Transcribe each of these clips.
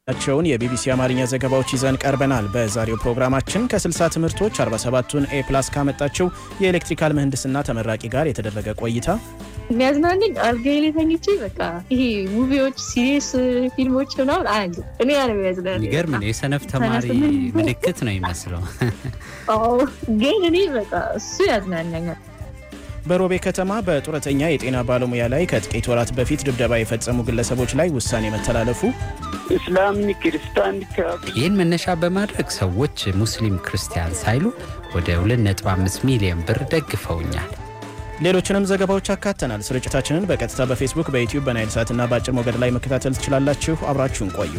ቸውን የቢቢሲ አማርኛ ዘገባዎች ይዘን ቀርበናል። በዛሬው ፕሮግራማችን ከ60 ትምህርቶች 47ቱን ኤ ፕላስ ካመጣችው የኤሌክትሪካል ምህንድስና ተመራቂ ጋር የተደረገ ቆይታ፣ የሚያዝናንኝ አልጋዬ ላይ ተኝቼ በቃ ይሄ ሙቪዎች፣ ሲሪየስ ፊልሞች ምናምን አያለ እኔ ያ ነው የሚያዝናንኝ። የሚገርም ነው። የሰነፍ ተማሪ ምልክት ነው ይመስለው። አዎ፣ ግን እኔ በቃ እሱ ያዝናናኛል። በሮቤ ከተማ በጡረተኛ የጤና ባለሙያ ላይ ከጥቂት ወራት በፊት ድብደባ የፈጸሙ ግለሰቦች ላይ ውሳኔ መተላለፉ፣ እስላምኒ ክርስቲያን ይህን መነሻ በማድረግ ሰዎች ሙስሊም ክርስቲያን ሳይሉ ወደ 2.5 ሚሊዮን ብር ደግፈውኛል። ሌሎችንም ዘገባዎች አካተናል። ስርጭታችንን በቀጥታ በፌስቡክ፣ በዩቲዩብ፣ በናይል ሳትና በአጭር ሞገድ ላይ መከታተል ትችላላችሁ። አብራችሁን ቆዩ።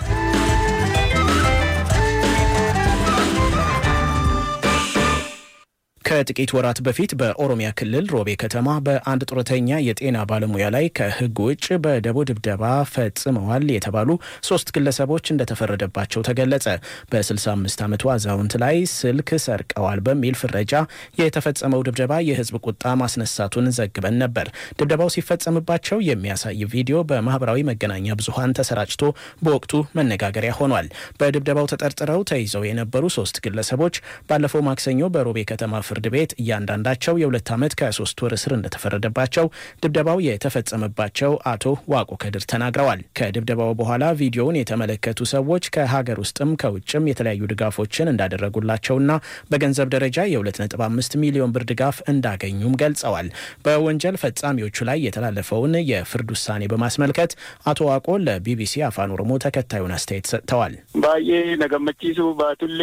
ከጥቂት ወራት በፊት በኦሮሚያ ክልል ሮቤ ከተማ በአንድ ጡረተኛ የጤና ባለሙያ ላይ ከሕግ ውጭ በደቦ ድብደባ ፈጽመዋል የተባሉ ሶስት ግለሰቦች እንደተፈረደባቸው ተገለጸ። በ65 ዓመቱ አዛውንት ላይ ስልክ ሰርቀዋል በሚል ፍረጃ የተፈጸመው ድብደባ የሕዝብ ቁጣ ማስነሳቱን ዘግበን ነበር። ድብደባው ሲፈጸምባቸው የሚያሳይ ቪዲዮ በማህበራዊ መገናኛ ብዙኃን ተሰራጭቶ በወቅቱ መነጋገሪያ ሆኗል። በድብደባው ተጠርጥረው ተይዘው የነበሩ ሶስት ግለሰቦች ባለፈው ማክሰኞ በሮቤ ከተማ ፍርድ ቤት እያንዳንዳቸው የሁለት ዓመት ከሶስት ወር እስር እንደተፈረደባቸው ድብደባው የተፈጸመባቸው አቶ ዋቆ ከድር ተናግረዋል። ከድብደባው በኋላ ቪዲዮውን የተመለከቱ ሰዎች ከሀገር ውስጥም ከውጭም የተለያዩ ድጋፎችን እንዳደረጉላቸውና በገንዘብ ደረጃ የ2.5 ሚሊዮን ብር ድጋፍ እንዳገኙም ገልጸዋል። በወንጀል ፈጻሚዎቹ ላይ የተላለፈውን የፍርድ ውሳኔ በማስመልከት አቶ ዋቆ ለቢቢሲ አፋን ኦሮሞ ተከታዩን አስተያየት ሰጥተዋል። ባዬ ነገመቺሱ ባቱሌ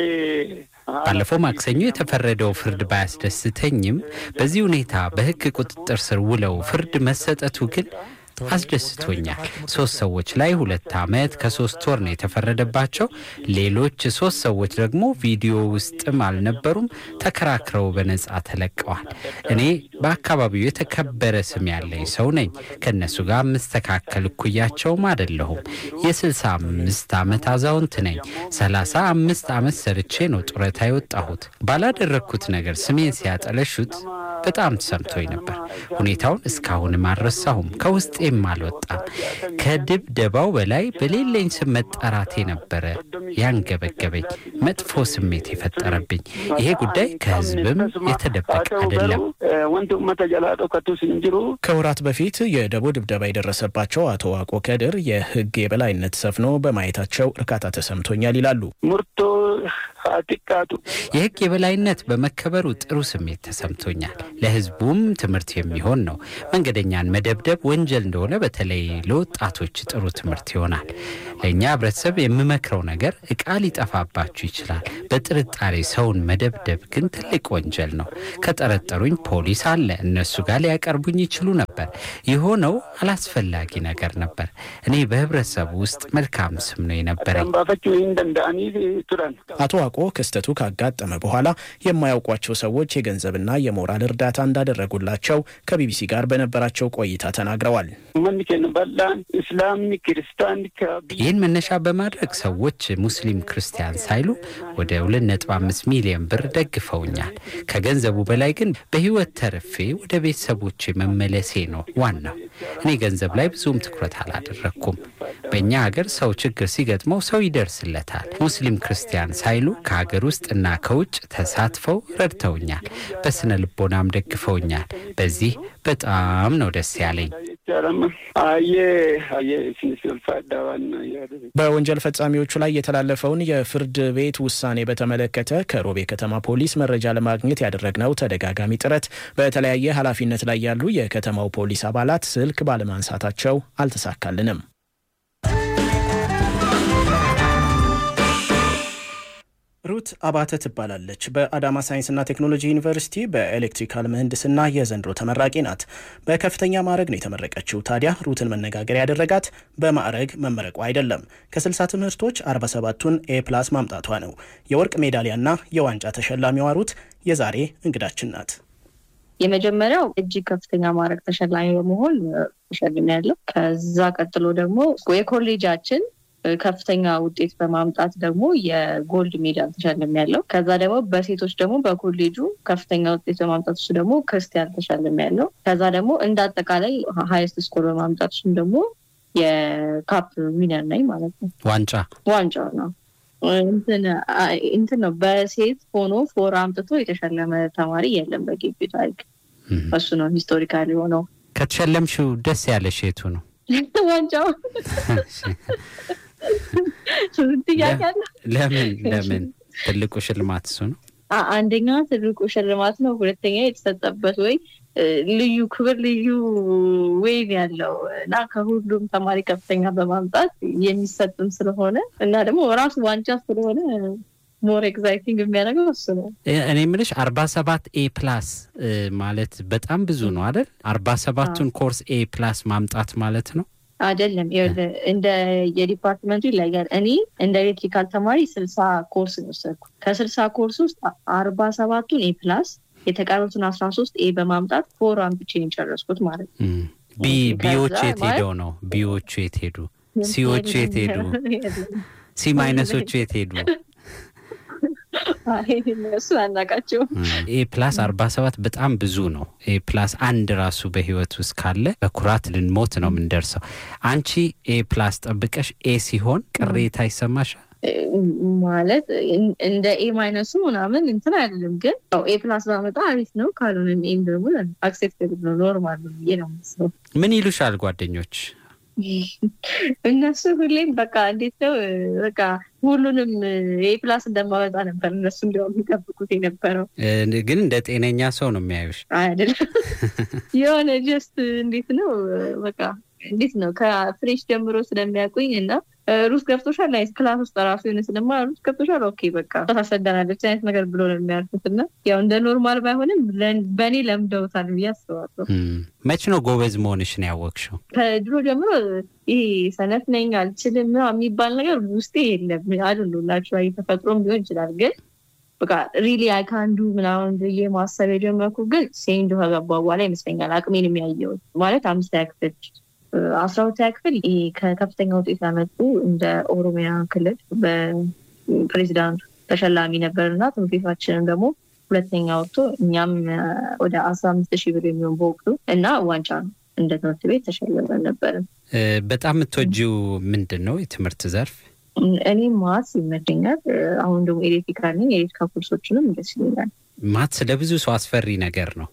ባለፈው ማክሰኞ የተፈረደው ፍርድ ባያስደስተኝም በዚህ ሁኔታ በሕግ ቁጥጥር ስር ውለው ፍርድ መሰጠቱ ግን አስደስቶኛል። ሶስት ሰዎች ላይ ሁለት ዓመት ከሶስት ወር ነው የተፈረደባቸው። ሌሎች ሶስት ሰዎች ደግሞ ቪዲዮ ውስጥም አልነበሩም፣ ተከራክረው በነጻ ተለቀዋል። እኔ በአካባቢው የተከበረ ስም ያለኝ ሰው ነኝ። ከእነሱ ጋር የምስተካከል እኩያቸውም አይደለሁም። የስልሳ አምስት ዓመት አዛውንት ነኝ። ሰላሳ አምስት ዓመት ሰርቼ ነው ጡረታ የወጣሁት። ባላደረግኩት ነገር ስሜን ሲያጠለሹት በጣም ተሰምቶኝ ነበር። ሁኔታውን እስካሁንም አልረሳሁም፣ ከውስጤም አልወጣም። ከድብደባው በላይ በሌለኝ ስም መጠራቴ ነበረ ያንገበገበኝ፣ መጥፎ ስሜት የፈጠረብኝ። ይሄ ጉዳይ ከህዝብም የተደበቀ አይደለም። ወንት ኡመተ ጀላ ዶከቱ ሲንጅሩ ከወራት በፊት የደቦ ድብደባ የደረሰባቸው አቶ ዋቆ ከድር የህግ የበላይነት ሰፍኖ በማየታቸው እርካታ ተሰምቶኛል ይላሉ። ሙርቶ ሀጢቃቱ የህግ የበላይነት በመከበሩ ጥሩ ስሜት ተሰምቶኛል። ለህዝቡም ትምህርት የሚሆን ነው። መንገደኛን መደብደብ ወንጀል እንደሆነ በተለይ ለወጣቶች ጥሩ ትምህርት ይሆናል። ለእኛ ህብረተሰብ የምመክረው ነገር እቃ ሊጠፋባችሁ ይችላል። በጥርጣሬ ሰውን መደብደብ ግን ትልቅ ወንጀል ነው። ከጠረጠሩኝ ፖሊስ አለ፣ እነሱ ጋር ሊያቀርቡኝ ይችሉ ነበር። የሆነው አላስፈላጊ ነገር ነበር። እኔ በህብረተሰቡ ውስጥ መልካም ስም ነው የነበረኝ። ባፈቹ እንደንዳኒ ቱረን አቶ ዋቆ ክስተቱ ካጋጠመ በኋላ የማያውቋቸው ሰዎች የገንዘብና የሞራል እርዳታ እንዳደረጉላቸው ከቢቢሲ ጋር በነበራቸው ቆይታ ተናግረዋል። መን ኬን በላን እስላምኒ ክርስቲያን ይህን መነሻ በማድረግ ሰዎች ሙስሊም ክርስቲያን ሳይሉ ወደ 2.5 ሚሊዮን ብር ደግፈውኛል። ከገንዘቡ በላይ ግን በህይወት ተርፌ ወደ ቤተሰቦቼ መመለሴ ነው ዋናው። እኔ ገንዘብ ላይ ብዙም ትኩረት አላደረግኩም። በእኛ ሀገር ሰው ችግር ሲገጥመው ሰው ይደርስለታል። ሙስሊም ክርስቲያን ሳይሉ ከሀገር ውስጥ እና ከውጭ ተሳትፈው ረድተውኛል። በስነ ልቦናም ደግፈውኛል። በዚህ በጣም ነው ደስ ያለኝ። አየ አየ ሲንስልፋዳዋን በወንጀል ፈጻሚዎቹ ላይ የተላለፈውን የፍርድ ቤት ውሳኔ በተመለከተ ከሮቤ ከተማ ፖሊስ መረጃ ለማግኘት ያደረግነው ተደጋጋሚ ጥረት በተለያየ ኃላፊነት ላይ ያሉ የከተማው ፖሊስ አባላት ስልክ ባለማንሳታቸው አልተሳካልንም። ሩት አባተ ትባላለች። በአዳማ ሳይንስና ቴክኖሎጂ ዩኒቨርሲቲ በኤሌክትሪካል ምህንድስና የዘንድሮ ተመራቂ ናት። በከፍተኛ ማዕረግ ነው የተመረቀችው። ታዲያ ሩትን መነጋገር ያደረጋት በማዕረግ መመረቋ አይደለም፣ ከ60 ትምህርቶች 47ቱን ኤ ፕላስ ማምጣቷ ነው። የወርቅ ሜዳሊያና የዋንጫ ተሸላሚዋ ሩት የዛሬ እንግዳችን ናት። የመጀመሪያው እጅግ ከፍተኛ ማዕረግ ተሸላሚ በመሆን ተሸልሜ ያለው። ከዛ ቀጥሎ ደግሞ የኮሌጃችን ከፍተኛ ውጤት በማምጣት ደግሞ የጎልድ ሜዳል ተሸልም ያለው። ከዛ ደግሞ በሴቶች ደግሞ በኮሌጁ ከፍተኛ ውጤት በማምጣት እሱ ደግሞ ክርስቲያን ተሸልም ያለው። ከዛ ደግሞ እንደ አጠቃላይ ሀይስት ስኮር በማምጣት እሱም ደግሞ የካፕ ዊነር ነኝ ማለት ነው። ዋንጫ ዋንጫው ነው እንትን ነው። በሴት ሆኖ ፎር አምጥቶ የተሸለመ ተማሪ የለም በግቢ ታሪክ። እሱ ነው ሂስቶሪካል የሆነው። ከተሸለምሽው ደስ ያለሽ የቱ ነው? ዋንጫው ጥያቄ አለ። ለምን ለምን ትልቁ ሽልማት እሱ ነው? አንደኛ ትልቁ ሽልማት ነው። ሁለተኛ የተሰጠበት ወይ ልዩ ክብር ልዩ ወይን ያለው እና ከሁሉም ተማሪ ከፍተኛ በማምጣት የሚሰጥም ስለሆነ እና ደግሞ ራሱ ዋንጫ ስለሆነ ሞር ኤግዛይቲንግ የሚያደርገው እሱ ነው። እኔ የምልሽ አርባ ሰባት ኤ ፕላስ ማለት በጣም ብዙ ነው አይደል? አርባ ሰባቱን ኮርስ ኤ ፕላስ ማምጣት ማለት ነው አይደለም። እንደ የዲፓርትመንቱ ይለያል። እኔ እንደ ኤሌክትሪካል ተማሪ ስልሳ ኮርስ ነው ወሰድኩ። ከስልሳ ኮርስ ውስጥ አርባ ሰባቱን ኤ ፕላስ የተቀሩትን አስራ ሶስት ኤ በማምጣት ፎር አምጥቼ የጨረስኩት ማለት ነው። ቢዎቹ የት ሄደው ነው? ቢዎቹ የት ሄዱ? ሲዎቹ የት ሄዱ? ሲ ማይነሶቹ የት ሄዱ? እሱ አናቃቸው። ኤ ፕላስ አርባ ሰባት በጣም ብዙ ነው። ኤ ፕላስ አንድ ራሱ በህይወት ውስጥ ካለ በኩራት ልንሞት ነው የምንደርሰው። አንቺ ኤ ፕላስ ጠብቀሽ ኤ ሲሆን ቅሬታ ይሰማሻል? ማለት እንደ ኤ ማይነሱ ምናምን እንትን አይደለም፣ ግን ኤ ፕላስ ባመጣ አሪፍ ነው። ካልሆነም ኤም ደግሞ አክሴፕተብል ነው፣ ኖርማል ነው ብዬ ነው የማስበው። ምን ይሉሻል ጓደኞች? እነሱ ሁሌም በቃ እንዴት ነው በቃ ሁሉንም ኤ ፕላስ እንደማመጣ ነበር እነሱ እንዲያውም የሚጠብቁት የነበረው። ግን እንደ ጤነኛ ሰው ነው የሚያዩሽ አይደለም። የሆነ ጀስት እንዴት ነው በቃ እንዴት ነው ከፍሬሽ ጀምሮ ስለሚያውቁኝ እና ሩስ ገብቶሻል ላይ ክላስ ውስጥ ራሱ የሆነ ስለማ ሩስ ገብቶሻል ኦኬ በቃ ታሰደናለች አይነት ነገር ብሎ ነው የሚያልፉት እና ያው እንደ ኖርማል ባይሆንም በእኔ ለምደውታል ብዬ አስባለሁ። መች ነው ጎበዝ መሆንሽን ያወቅሽው? ከድሮ ጀምሮ ይሄ ሰነፍ ነኝ አልችልም የሚባል ነገር ውስጤ የለም። አሉላቸው ተፈጥሮም ሊሆን ይችላል ግን በቃ ሪሊ አይካንዱ ምናምን ብዬ ማሰብ የጀመርኩ ግን ሴንዶ ከገባ በኋላ ይመስለኛል አቅሜን የሚያየው ማለት አምስተኛ ክፍል አስራ ሁለተኛ ክፍል ከከፍተኛ ውጤት ያመጡ እንደ ኦሮሚያ ክልል በፕሬዚዳንቱ ተሸላሚ ነበር እና ትምህርት ቤታችንም ደግሞ ሁለተኛ ወጥቶ እኛም ወደ አስራ አምስት ሺህ ብር የሚሆን በወቅቱ እና ዋንጫ ነው እንደ ትምህርት ቤት ተሸልመን ነበርን። በጣም የምትወጂው ምንድን ነው የትምህርት ዘርፍ? እኔ ማትስ ይመቸኛል። አሁን ደግሞ ኤሌክትሪካል ነኝ። የኤሌክትሪካል ኮርሶችንም ደስ ይለኛል። ማትስ ለብዙ ሰው አስፈሪ ነገር ነው።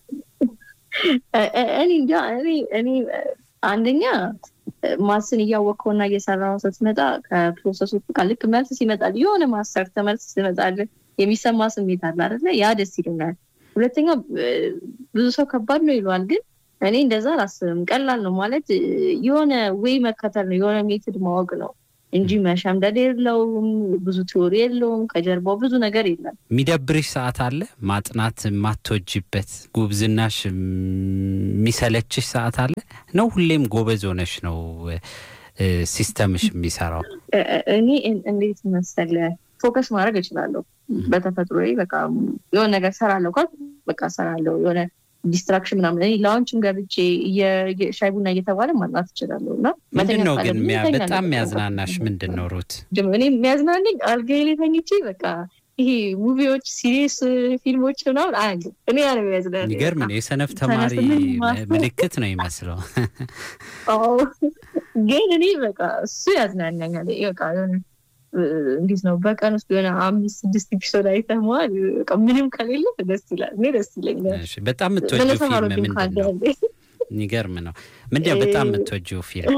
እኔ እንጃ እኔ አንደኛ ማስን እያወቅከውና እየሰራው ስትመጣ ከፕሮሰሱ ቃ ልክ መልስ ሲመጣል የሆነ ማስተር ተመልስ ሲመጣል የሚሰማ ስሜት አለ አይደለ? ያ ደስ ይለኛል። ሁለተኛ ብዙ ሰው ከባድ ነው ይለዋል፣ ግን እኔ እንደዛ አላስብም። ቀላል ነው ማለት የሆነ ወይ መከተል ነው የሆነ ሜትድ ማወቅ ነው እንጂ መሸምደድ የለውም። ብዙ ቲዎሪ የለውም። ከጀርባው ብዙ ነገር የለም። የሚደብርሽ ሰዓት አለ? ማጥናት የማትወጂበት ጉብዝናሽ የሚሰለችሽ ሰዓት አለ ነው? ሁሌም ጎበዝ ሆነሽ ነው ሲስተምሽ የሚሰራው? እኔ እንዴት መሰለ ፎከስ ማድረግ እችላለሁ በተፈጥሮ በቃ የሆነ ነገር ሰራለሁ ካል በቃ ሰራለሁ የሆነ ዲስትራክሽን ምናምን እኔ ላውንችም ገብቼ ሻይ ቡና እየተባለ ማጥናት እችላለሁ። እና ምንድን ነው ግን በጣም የሚያዝናናሽ ምንድን ነው ሩት? እኔ የሚያዝናንኝ አልጋዬ ላይ ተኝቼ በቃ ይሄ ሙቪዎች፣ ሲሪየስ ፊልሞች ምናምን አያለ እኔ ያለ የሚያዝናንኝ የሚገርም ነው። የሰነፍ ተማሪ ምልክት ነው ይመስለው። ግን እኔ በቃ እሱ ያዝናናኛል። በቃ እንዴት ነው በቀን ውስጥ የሆነ አምስት ስድስት ኤፒሶድ አይተመዋል። ምንም ከሌለ ደስ ይላል። እኔ ደስ ይለኛል። በጣም የምትወጂው ፊልም ምንድን ነው? የሚገርም ነው። ምንድን ነው በጣም የምትወጂው ፊልም?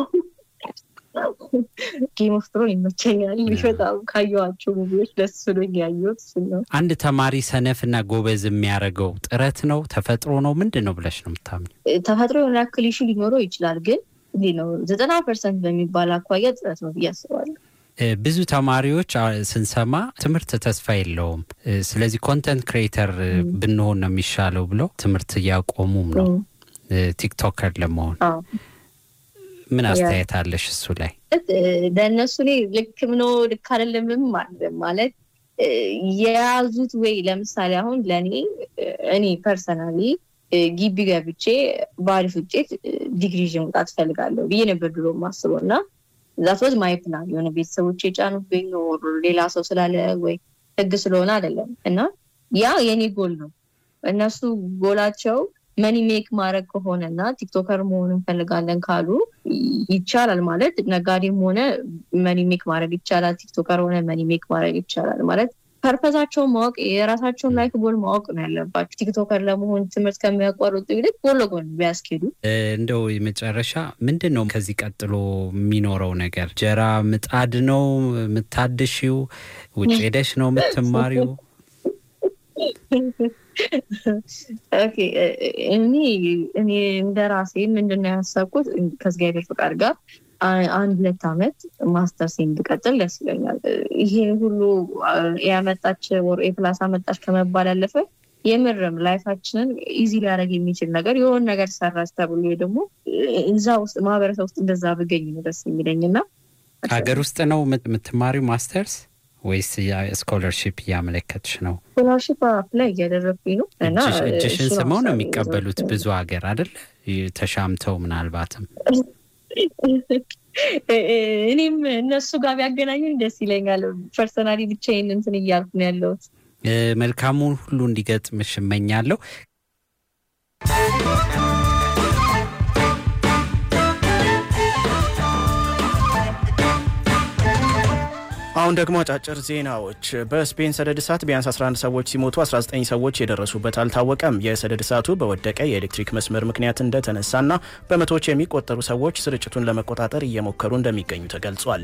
ጌም ኦፍ ትሮን ይመቸኛል። በጣም ካየኋቸው ሙቪዎች ደስ ብሎኝ ያየሁት እሱን ነው። አንድ ተማሪ ሰነፍ እና ጎበዝ የሚያደርገው ጥረት ነው ተፈጥሮ ነው ምንድን ነው ብለሽ ነው የምታምኚው? ተፈጥሮ የሆነ ያክል ኢሹ ሊኖረው ይችላል፣ ግን እንዲህ ነው ዘጠና ፐርሰንት በሚባል አኳያ ጥረት ነው ብዬ አስባለሁ። ብዙ ተማሪዎች ስንሰማ ትምህርት ተስፋ የለውም፣ ስለዚህ ኮንተንት ክሬተር ብንሆን ነው የሚሻለው ብለው ትምህርት እያቆሙም ነው ቲክቶከር ለመሆን። ምን አስተያየት አለሽ እሱ ላይ? ለእነሱ እኔ ልክም ነው ልክ አይደለምም ማለት የያዙት ወይ ለምሳሌ አሁን ለእኔ እኔ ፐርሰናሊ ግቢ ገብቼ በአሪፍ ውጤት ዲግሪ ይዤ መውጣት እፈልጋለሁ ብዬ ነበር ድሮ የማስበው እና ዛት ወዝ ማይ ፕላን የሆነ ቤተሰቦች የጫኑብኝ ሌላ ሰው ስላለ ወይ ህግ ስለሆነ አይደለም እና ያ የኔ ጎል ነው። እነሱ ጎላቸው መኒ ሜክ ማድረግ ከሆነ እና ቲክቶከር መሆን እንፈልጋለን ካሉ ይቻላል ማለት ነጋዴም ሆነ መኒ ሜክ ማድረግ ይቻላል። ቲክቶከር ሆነ መኒ ሜክ ማድረግ ይቻላል ማለት ፐርፐዛቸውን ማወቅ የራሳቸውን ላይፍ ጎል ማወቅ ነው ያለባቸው። ቲክቶከር ለመሆን ትምህርት ከሚያቋርጡ ይልቅ ጎን ለጎን ቢያስኬዱ። እንደው የመጨረሻ ምንድን ነው ከዚህ ቀጥሎ የሚኖረው ነገር? ጀራ ምጣድ ነው የምታድሺው? ውጭ ሄደሽ ነው የምትማሪው? እኔ እኔ እንደ ራሴ ምንድነው ያሰብኩት ከእግዚአብሔር ፍቃድ ጋር አንድ ሁለት ዓመት ማስተርሴን ብቀጥል ደስ ይለኛል። ይሄ ሁሉ ያመጣች ወር ፕላስ አመጣች ከመባል ያለፈ የምርም ላይፋችንን ኢዚ ሊያደርግ የሚችል ነገር የሆን ነገር ሰራች ተብሎ ደግሞ እዛ ውስጥ ማህበረሰብ ውስጥ እንደዛ ብገኝ ነው ደስ የሚለኝ እና ሀገር ውስጥ ነው የምትማሪው ማስተርስ ወይስ ስኮለርሽፕ እያመለከትሽ ነው? ስኮላርሽፕ አፕላይ እያደረግኩኝ ነው እና እጅሽን ስመው ነው የሚቀበሉት ብዙ ሀገር አይደል? ተሻምተው ምናልባትም እኔም እነሱ ጋር ቢያገናኙኝ ደስ ይለኛል። ፐርሰናሊ ብቻዬን እንትን እያልኩ ነው ያለሁት። መልካሙን ሁሉ እንዲገጥምሽ እመኛለሁ። አሁን ደግሞ አጫጭር ዜናዎች። በስፔን ሰደድ እሳት ቢያንስ 11 ሰዎች ሲሞቱ 19 ሰዎች የደረሱበት አልታወቀም። የሰደድ እሳቱ በወደቀ የኤሌክትሪክ መስመር ምክንያት እንደተነሳና በመቶዎች የሚቆጠሩ ሰዎች ስርጭቱን ለመቆጣጠር እየሞከሩ እንደሚገኙ ተገልጿል።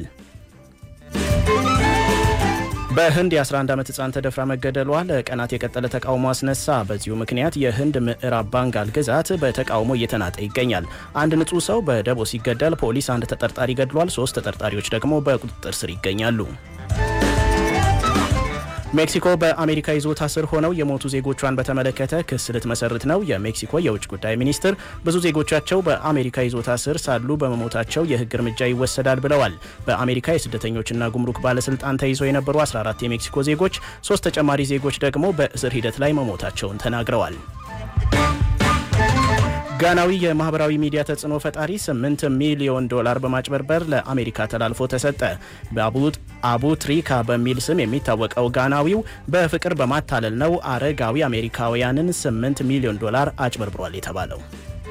በህንድ የ11 ዓመት ህፃን ተደፍራ መገደሏ ለቀናት የቀጠለ ተቃውሞ አስነሳ። በዚሁ ምክንያት የህንድ ምዕራብ ባንጋል ግዛት በተቃውሞ እየተናጠ ይገኛል። አንድ ንጹህ ሰው በደቦ ሲገደል ፖሊስ አንድ ተጠርጣሪ ገድሏል። ሶስት ተጠርጣሪዎች ደግሞ በቁጥጥር ስር ይገኛሉ። ሜክሲኮ በአሜሪካ ይዞታ ስር ሆነው የሞቱ ዜጎቿን በተመለከተ ክስ ልትመሰርት ነው። የሜክሲኮ የውጭ ጉዳይ ሚኒስትር ብዙ ዜጎቻቸው በአሜሪካ ይዞታ ስር ሳሉ በመሞታቸው የህግ እርምጃ ይወሰዳል ብለዋል። በአሜሪካ የስደተኞችና ጉምሩክ ባለስልጣን ተይዘው የነበሩ 14 የሜክሲኮ ዜጎች፣ ሶስት ተጨማሪ ዜጎች ደግሞ በእስር ሂደት ላይ መሞታቸውን ተናግረዋል። ጋናዊ የማህበራዊ ሚዲያ ተጽዕኖ ፈጣሪ 8 ሚሊዮን ዶላር በማጭበርበር ለአሜሪካ ተላልፎ ተሰጠ። አቡ ትሪካ በሚል ስም የሚታወቀው ጋናዊው በፍቅር በማታለል ነው አረጋዊ አሜሪካውያንን 8 ሚሊዮን ዶላር አጭበርብሯል የተባለው።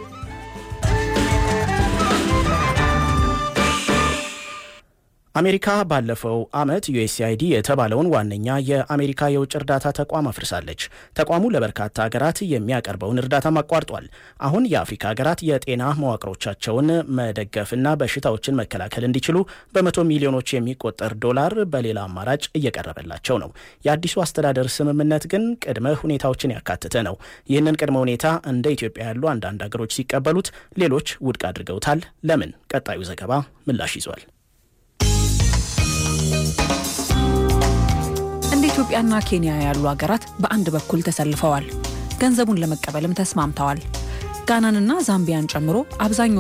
አሜሪካ ባለፈው ዓመት ዩኤስአይዲ የተባለውን ዋነኛ የአሜሪካ የውጭ እርዳታ ተቋም አፍርሳለች። ተቋሙ ለበርካታ ሀገራት የሚያቀርበውን እርዳታም አቋርጧል። አሁን የአፍሪካ ሀገራት የጤና መዋቅሮቻቸውን መደገፍና በሽታዎችን መከላከል እንዲችሉ በመቶ ሚሊዮኖች የሚቆጠር ዶላር በሌላ አማራጭ እየቀረበላቸው ነው። የአዲሱ አስተዳደር ስምምነት ግን ቅድመ ሁኔታዎችን ያካተተ ነው። ይህንን ቅድመ ሁኔታ እንደ ኢትዮጵያ ያሉ አንዳንድ ሀገሮች ሲቀበሉት፣ ሌሎች ውድቅ አድርገውታል። ለምን? ቀጣዩ ዘገባ ምላሽ ይዟል። እንደ ኢትዮጵያና ኬንያ ያሉ ሀገራት በአንድ በኩል ተሰልፈዋል። ገንዘቡን ለመቀበልም ተስማምተዋል። ጋናንና ዛምቢያን ጨምሮ አብዛኛው